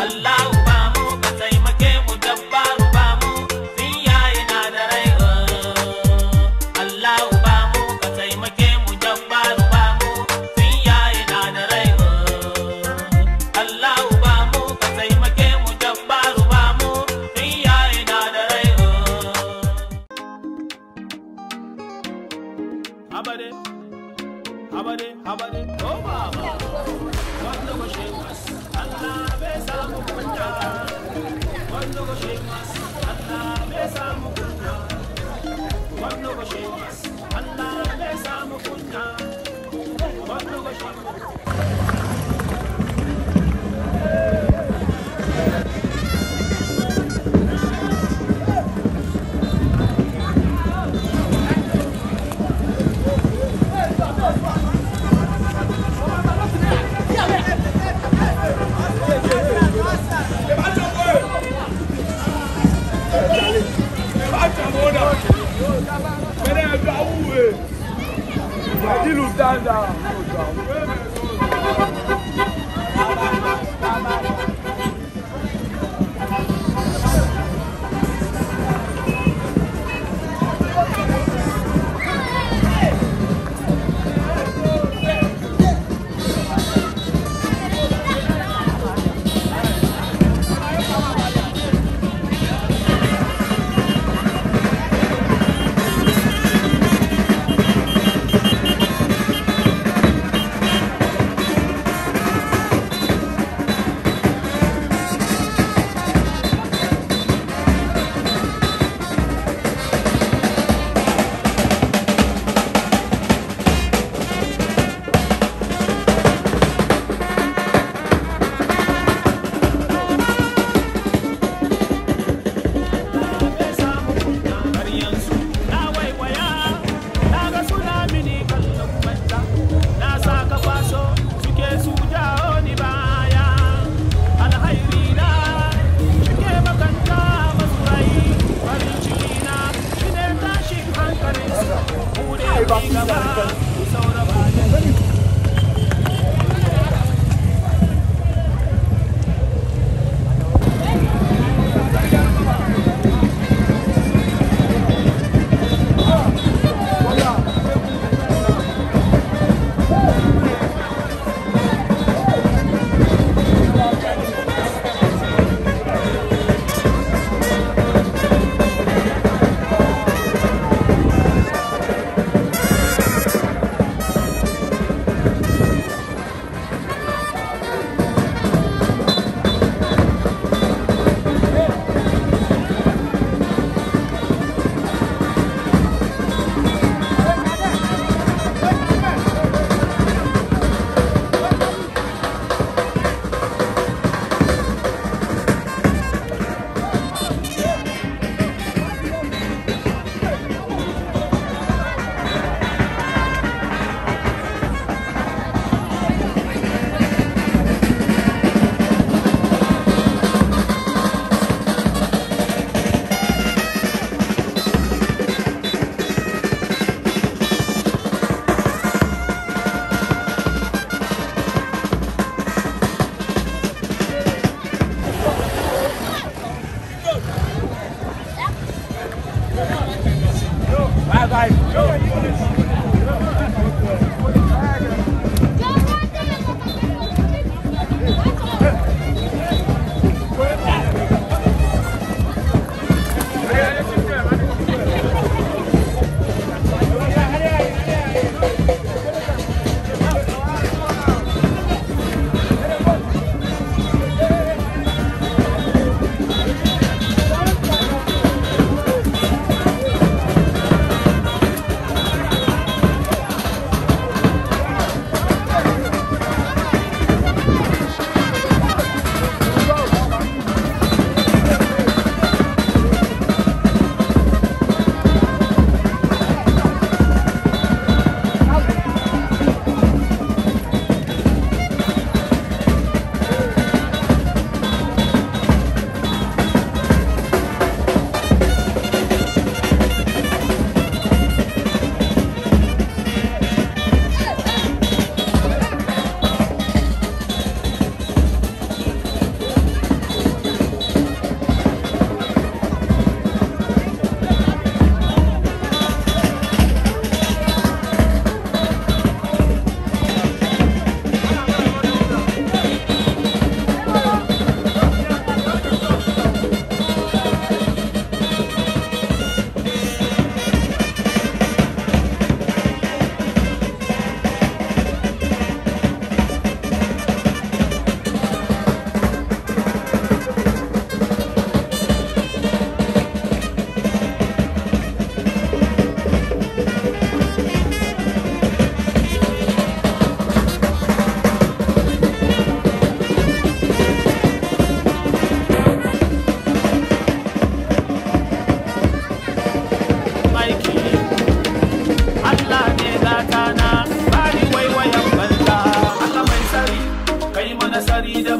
Allahu ba mu ka taimake mu dabbaru ba mu tun yayi na da rai Allahu ba mu ka taimake mu dabbaru ba mu tun yayi na da rai Allahu ba mu ka taimake mu dabbaru ba mu tun yayi na da rai Habade Habade Habade Oh baba Wanda go shemas Allah bai samu kunya Wanda go shemas Allah bai samu kunya Wanda go shemas Allah bai samu kunya Wanda go shemas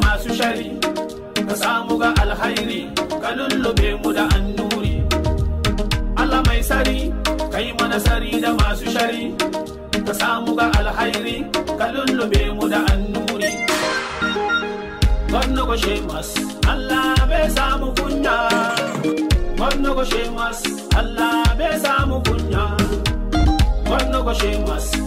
masu shari ka samu ga alhairi ka lullube mu da annuri Allah mai sari kai mana sari da masu shari ka samu ga alhairi ka lullube mu da annuri Gwamna go shemas Allah bai samu kunya Gwamna go shemas Allah bai samu kunya Gwamna go shemas